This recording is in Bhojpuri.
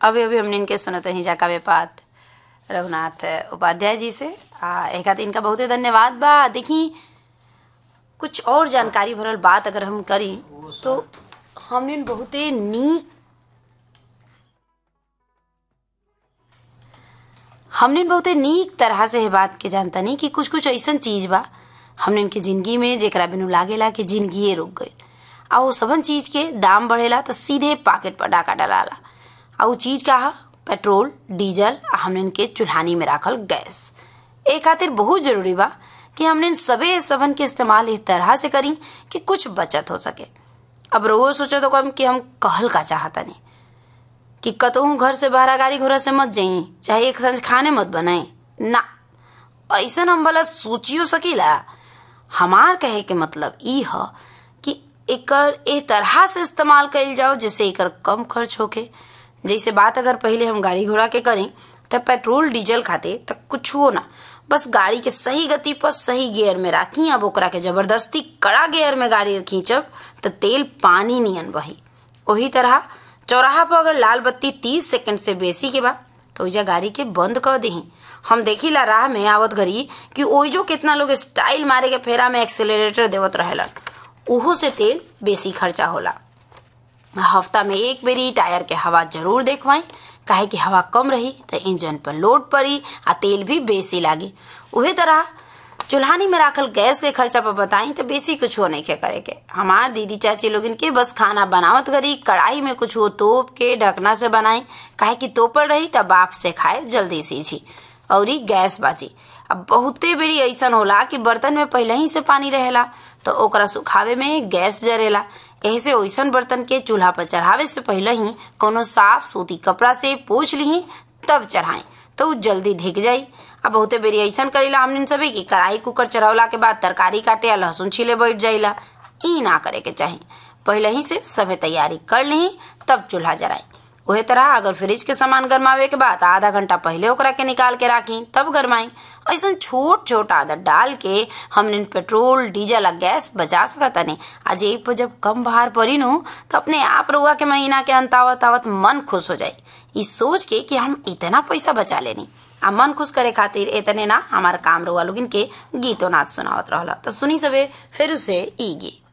अभी अभी हमने इनके सुनत ही जा काव्य पाठ रघुनाथ उपाध्याय जी से आ एक आध इनका बहुते धन्यवाद बा देखी कुछ और जानकारी भरल बात अगर हम करी तो हमने बहुते नीक हमने बहुते नीक तरह से ये बात के जानता नहीं कि कुछ कुछ ऐसा चीज बा हमने इनके जिंदगी में जेकरा बिनु लागेला कि जिंदगी रुक गई आ वो सबन चीज के दाम बढ़ेला तो सीधे पॉकेट पर डाका डलाला आ वो चीज का है पेट्रोल डीजल आ हमने इनके चूल्हानी में राखल गैस ए खातिर बहुत जरूरी बा कि हमने इन सबे सबन के इस्तेमाल इस तरह से करी कि कुछ बचत हो सके अब रोज सोचो तो कम कि हम कहल का चाहता नहीं कि कतहूँ घर से बाहर गाड़ी घोड़ा से मत जाई चाहे एक संज खाने मत बनाई ना ऐसा हम भला सोचियो सकीला हमार कहे के मतलब ई ह कि एकर ए तरह से इस्तेमाल कइल जाओ जिससे एकर कम खर्च होके जैसे बात अगर पहले हम गाड़ी घोड़ा के करें तो पेट्रोल डीजल खाते तो कुछ हो ना बस गाड़ी के सही गति पर सही गियर में राखी अब ओकरा के जबरदस्ती कड़ा गियर में गाड़ी खींचब तो तेल पानी नियन बही वही तरह चौराहा पर अगर लाल बत्ती तीस सेकंड से बेसी के बा तो ओइजा गाड़ी के बंद कर दही हम देखिला राह में आवत घड़ी कि ओइजो कितना लोग स्टाइल मारे के फेरा में एक्सेलरेटर देवत रहेलन उहो से तेल बेसी खर्चा होला हफ्ता में एक बेरी टायर के हवा जरूर देखवाई काहे कि हवा कम रही तो इंजन पर लोड पड़ी आ तेल भी बेसी लागी उहे तरह चूल्हानी में राखल गैस के खर्चा पर बताई तो बेसी कुछ हो नहीं के करे के हमार दीदी चाची लोग इनके बस खाना बनावत करी कढ़ाई में कुछ हो तोप के ढकना से बनाई काहे कि तोपल रही तब बाप से खाए जल्दी सीझी और गैस बाची अब बहुते बेरी ऐसा होला कि बर्तन में पहले ही से पानी रहेला तो ओकरा सुखावे में गैस जरेला ऐसे ओइसन बर्तन के चूल्हा पर चढ़ावे से पहले ही कोनो साफ सूती कपड़ा से पोछ ली तब चढ़ाएं तो उ जल्दी धिक जाई अब बहुते बेरी ऐसा करेला हमने सभी कि कढ़ाई कुकर चढ़ावला के बाद तरकारी काटे या लहसुन छीले बैठ जाइला ई ना करे के चाही पहले ही से सभे तैयारी कर ली तब चूल्हा जराई वही तरह अगर फ्रिज के सामान गरमावे के बाद आधा घंटा पहले ओकरा के निकाल के राखी तब गरमाई ऐसा छोट छोट आदत डाल के हमने पेट्रोल डीजल आ गैस बचा सकता नहीं आज एक पर जब कम बाहर पड़ी नू तो अपने आप रुआ के महीना के अंत आवत आवत मन खुश हो जाए इस सोच के कि हम इतना पैसा बचा लेनी आ मन खुश करे खातिर इतने ना हमारे काम रुआ लोग इनके गीतो नाच सुनावत रहला तो सुनी सबे फिर उसे ई गीत